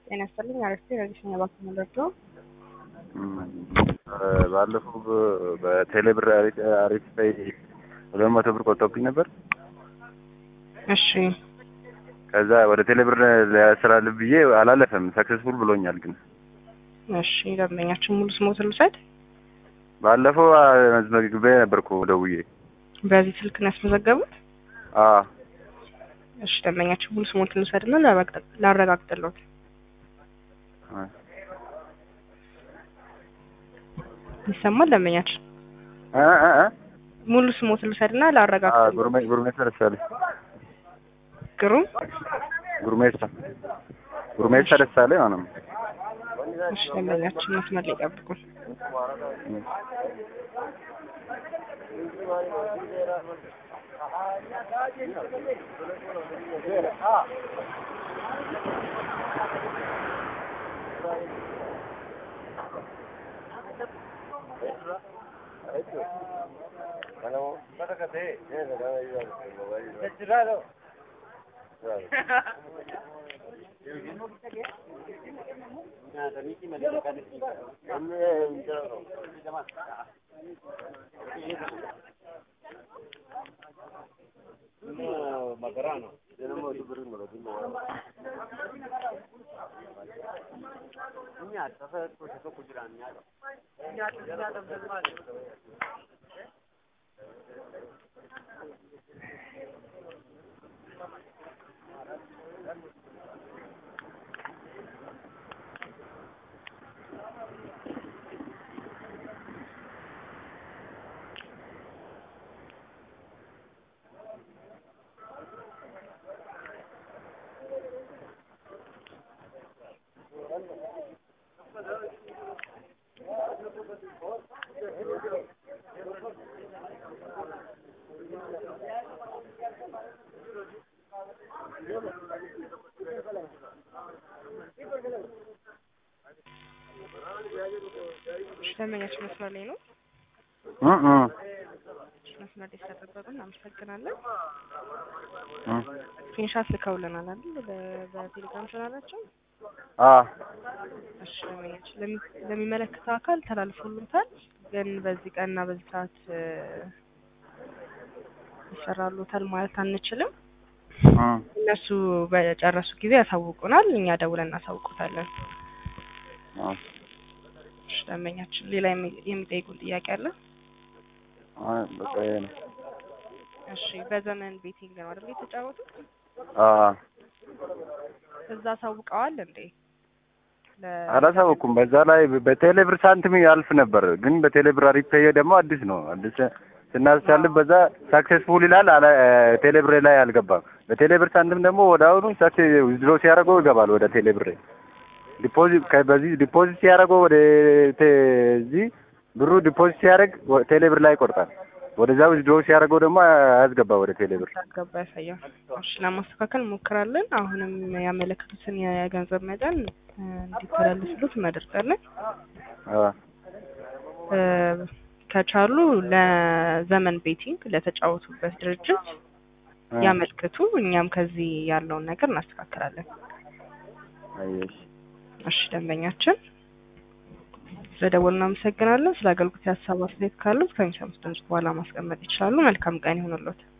ጤና ይስጥልኝ። አረፍቴ ረዲስኛ ባክ መለዶ ባለፈው በቴሌ ብር አሪፍ ላይ ሁለት መቶ ብር ቆጥቶብኝ ነበር። እሺ ከዛ ወደ ቴሌ ብር ሊያስተላልፍ ብዬ አላለፈም። ሰክሰስፉል ብሎኛል። ግን እሺ ደንበኛችን ሙሉ ስሞትን ልውሰድ። ባለፈው መዝመግቤ ነበርኩ ደውዬ። በዚህ ስልክ ነው ያስመዘገቡት? አዎ እሺ ደንበኛችን ሙሉ ስሞትን ልውሰድና ላረጋግጥልዎት። ይሰማል ደንበኛችን? እ እ እ ሙሉ ስሞትን ልውሰድና ላረጋግጥልዎት። ጉርሜ ጉርሜሳ ደሳለኝ ግሩም ጉርሜሳ ጉርሜሳ ደሳለኝ ማለት ነው። እሺ ደንበኛችን መስመር ላይ ይጠብቁን። እሺ ደንበኛችን መስመር ላይ ነው። እ እ መስመር ላይ ስለጠበቁ እናመሰግናለን። እ ስክሪንሻት ልከውልናል አይደል? በ- በቴሌግራም ቻናላቸው። አዎ እሺ ደንበኛችን ለሚ- ለሚመለከተው አካል ተላልፎልታል። ግን በዚህ ቀንና በዚህ ሰዓት እ፣ ይሰራሉታል ማለት አንችልም። እ እነሱ በጨረሱ ጊዜ ያሳውቁናል። እኛ ደውለን እናሳውቁታለን። እ እሺ ደንበኛችን ሌላ የሚ- የሚጠይቁን ጥያቄ አለ? አይ በቃ ይሄ ነው። እሺ በዘመን ቤቲንግ ነው አይደል የተጫወቱት? አዎ እዛ አሳውቀዋል እንዴ? ለ- አላሳወኩም። በዛ ላይ በቴሌ ብር ሳንቲም ያልፍ ነበር፣ ግን በቴሌ ብር አሪፍ ፔይ ደግሞ አዲስ ነው። አዲስ ስናስቻልፍ በዛ ሳክሴስፉል ይላል። አላ ቴሌ ብሬ ላይ አልገባም። በቴሌ ብር ሳንቲም ደግሞ ወደ አሁኑ ሳክሴስ ዊዝድሮ ሲያደርገው ይገባል ወደ ቴሌ ብሬ። ዲፖዚት በዚህ ዲፖዚት ሲያደርገው ወደ ቴ- እዚህ ብሩ ዲፖዚት ሲያደርግ ወ- ቴሌ ብር ላይ ይቆርጣል። ወደዛ ዊዝድሮ ሲያደርገው ደግሞ አያስገባ ወደ ቴሌ ብር። ገባ ያሳያል። እሺ ለማስተካከል እንሞክራለን። አሁንም ያመለከቱትን የገንዘብ መጠን እ፣ እንዲተላለፍሉት እናደርጋለን። አዎ እ፣ ከቻሉ ለዘመን ቤቲንግ ለተጫወቱበት ድርጅት እ ያመልክቱ። እኛም ከዚህ ያለውን ነገር እናስተካክላለን። አየሽ እሺ ደንበኛችን ስለደወሉ እናመሰግናለን። ስለ አገልግሎት የሀሳብ አስተያየት ካሉት ከሚሰሙት ድምጽ በኋላ ማስቀመጥ ይችላሉ። መልካም ቀን ይሁንልዎት።